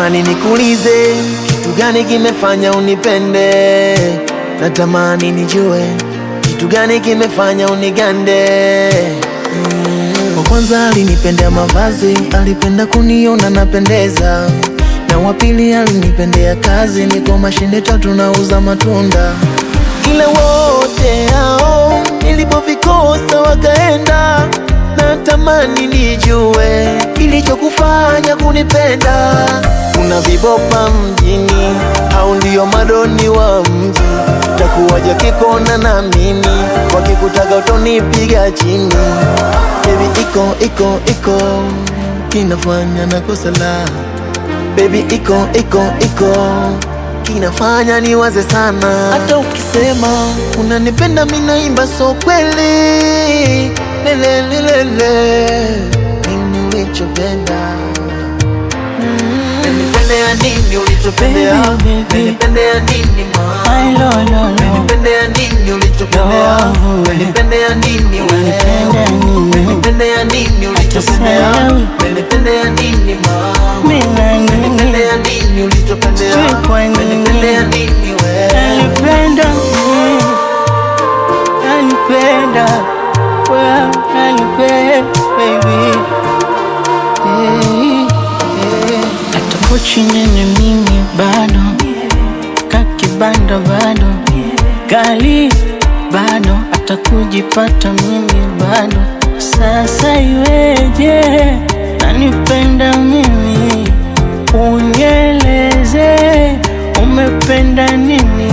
natamani nikuulize kitu gani kimefanya unipende, natamani nijue kitu gani kimefanya unigande. Kwa kwanza alinipendea mavazi, alipenda kuniona napendeza, na wa pili alinipendea kazi, niko mashine tatu nauza matunda, ila wote hao nilipovikosa wakaenda. Natamani nijue kilichokufanya kunipenda. Kuna vibopa mjini au ndio madoni wa mji? Takuwaja kikona na mimi, wakikutaka utonipiga chini. Baby iko iko iko kinafanya na kosa la Baby iko iko iko kinafanya niwaze sana. Hata ukisema unanipenda mimi naimba so kweli lelelelele nini ulichopenda Nilipendea nini ulichopendea Baby, baby. Nilipendea nini ma Ay, lo, lo, lo. Nilipendea nini ulichopendea Love, Nilipendea nini wewe Unanipenda nini? Nilipendea nini ulichopendea Tuseme. Nilipendea nini ma Mimi na nini? Nilipendea nini ulichopendea Sijui kwa nini. Nilipendea nini wewe Nanipenda mimi, nanipenda wewe, nanipenda baby. Eh, eh. Hata pochi nene mimi bado, kakibanda bado, gali bado, hata kujipata mimi bado. Sasa iweje? Nanipenda mimi, unieleze umependa nini?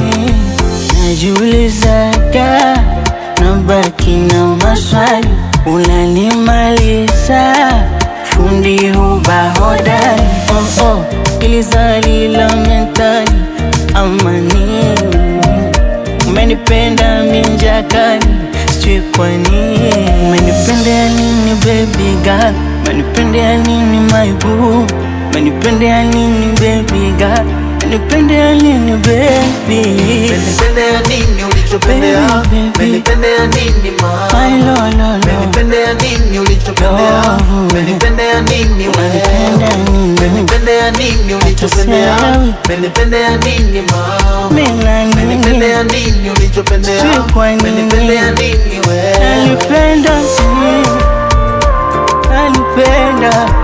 Najiulizaga, nabaki na maswali, unanimaliza fundi huba hodari. Oh, oh, ilizali la mentali ama nini? Umenipenda minjakani, sijui kwa nini. Umenipendea nini baby girl? Umenipendea nini my boo? Umenipendea nini baby girl? Umenipendea nini baby? Nilipendea nini ulichopendea Baby, baby. Nilipendea nini ma Ay, lo, lo, lo. Nilipendea nini ulichopendea Love. Nilipendea nini wewe Unanipenda nini? Nilipendea nini ulichopendea Tuseme. Nilipendea nini ma Mimi na nini? Nilipendea nini ulichopendea Sijui kwa nini. Nilipendea nini wewe Nanipenda mimi, nanipenda